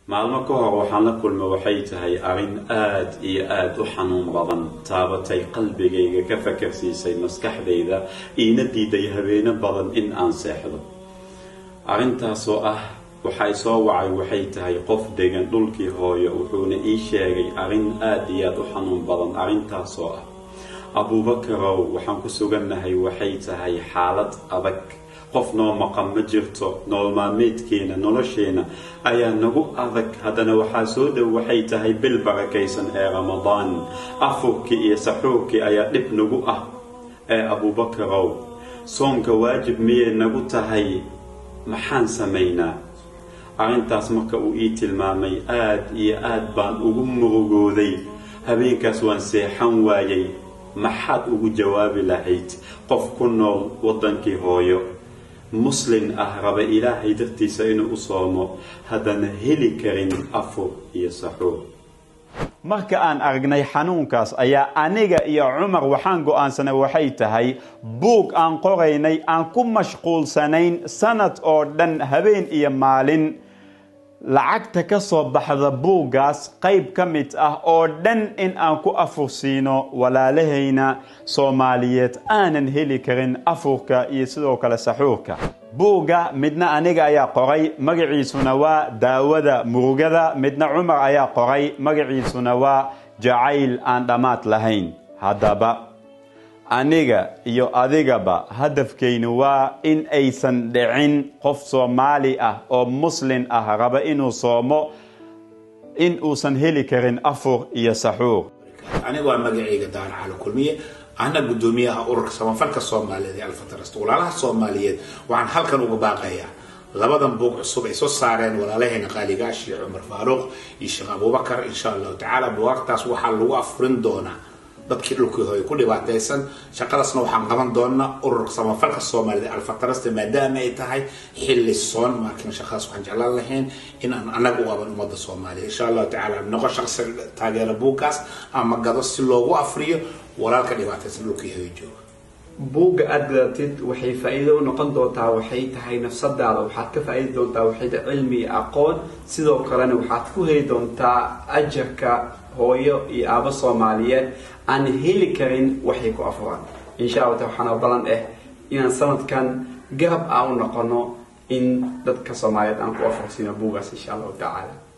maalmo ka hor waxaan la kulma waxay tahay arrin aada iyo aada u xanuun badan taabatay qalbigayga ka fakarsiisay maskaxdayda iina diiday habeeno badan in aan seexdo arrintaasoo ah waxay soo wacay waxay tahay qof degan dhulkii hooyo wuxuuna ii sheegay arrin aada iyo aada u xanuun badan arrintaasoo ah abuubakarow waxaan ku sugannahay waxay tahay xaalad adag qof noo maqan ma jirto nolol maalmeedkeena nolosheena ayaa nagu adag haddana waxaa soo dhow waxay tahay bil barakaysan ee ramadaan afurkii iyo saxuurkii ayaa dhib nagu ah ee abuubakarow soonka waajib miyay nagu tahay maxaan samaynaa arrintaas marka uu ii tilmaamay aada iyo aad baan ugu murugooday habeenkaas waan seexan waayay maxaad ugu jawaabi lahayd qof ku nool waddankii hooyo muslin ah raba ilaahay dartiisa inuu u soomo haddana heli karin afur iyo saxuur marka aan aragnay xanuunkaas ayaa aniga iyo cumar waxaan go-aansanay waxay tahay buug aan qoraynay aan ku mashquulsanayn sanad oo dhan habeen iyo maalin lacagta ka soo baxda buuggaas qayb ka mid ah oo dhan in aan ku afursiino walaalahayna soomaaliyeed aanan heli karin afurka iyo sidoo kale saxuurka buugga midna aniga ayaa qoray magaciisuna waa daawada murugada midna cumar ayaa qoray magaciisuna waa jacayl aan dhammaad lahayn haddaba aniga iyo adigaba hadafkaynu waa in aysan dhicin qof soomaali ah oo muslin ah raba inuu soomo in uusan heli karin afur iyo saxuur aniga waa magacayga daan cali kulmiye ana guddoomiyaha ururka samafalka soomaaliyeed ee alfatarasta walaalaha soomaaliyeed waxaan halkan uga baaqayaa labadan buug cusub ay soo saareen walaalaheena qaaligaa sheekh cumar faaruuq iyo sheekh abubakar insha allahu tacaala buwaagtaas waxaa lagu afurin doonaa dadkii dhulkii hooy ku dhibaataysan shaqadaasna waxaan qaban doonaa ururka samafalka soomaaliyeed alfatarasta maadaama ay tahay xilli soon maakin shaqadaas waxaan jeclaan lahayn in aan anaga u qaban ummadda soomaaliya insha allahu tacaala noqo shaqsi taageera buuggaas ama gado si loogu afriyo walaalka dhibaataysan dhulkii hooy jooga buugga aada gadatid waxay faa-iido u noqon doontaa waxay tahay nafsadaada waxaad ka faa-iidi doontaa waxayda cilmi iyo aqoon sidoo kalena waxaad ku heli doontaa ajarka hooyo iyo aabo soomaaliyeed aan heli karin waxay ku afuraan insha allah ta waxaana balan ah inaan sanadkan garab aan u noqono in dadka soomaaliyeed aan ku afursiino buuggaas insha allahu tacaala